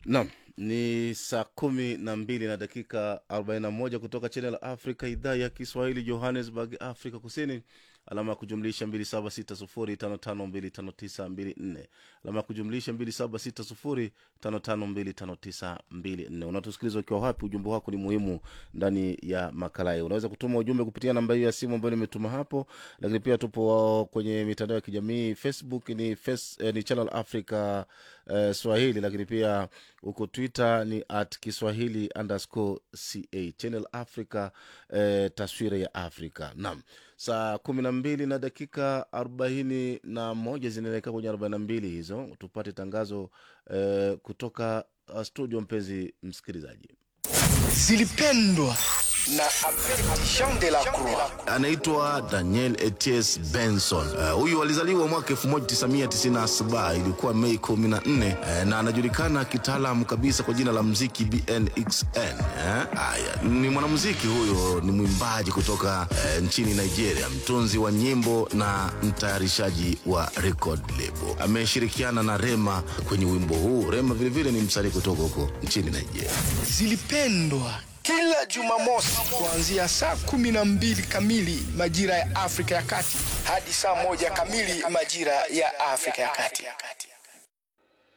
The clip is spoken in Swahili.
Naam, ni saa kumi na mbili na dakika 41 kutoka Channel Africa, idhaa ya Kiswahili, Johannesburg, Afrika Kusini. Alama ya kujumlisha 276055259254 alama ya kujumlisha 276055259254. Unatusikiliza ukiwa wapi? Ujumbe wako ni muhimu ndani ya makala hii. Unaweza kutuma ujumbe kupitia namba hiyo ya simu ambayo nimetuma hapo, lakini pia tupo kwenye mitandao ya kijamii. Facebook ni, face, eh, ni Channel Africa eh, Swahili, lakini pia huko Twitter ni at Kiswahili underscore ca Channel Africa eh, taswira ya Afrika. Naam, saa kumi na mbili na dakika arobaini na moja zinaelekea kwenye arobaini na mbili hizo, tupate tangazo eh, kutoka uh, studio. Mpenzi msikilizaji, zilipendwa na Jean de la Croix. anaitwa Daniel Eties Benson. Uh, huyu alizaliwa mwaka 1997 ilikuwa Mei 14, uh, na anajulikana kitaalamu kabisa kwa jina la mziki BNXN. Uh, haya ni mwanamuziki huyo, ni mwimbaji kutoka uh, nchini Nigeria, mtunzi wa nyimbo na mtayarishaji wa record label. Ameshirikiana na Rema kwenye wimbo huu. Rema vilevile ni msanii kutoka huko nchini Nigeria. Zilipendwa kila Jumamosi kuanzia saa kumi na mbili kamili majira ya Afrika ya Kati hadi saa moja kamili majira ya Afrika ya Kati.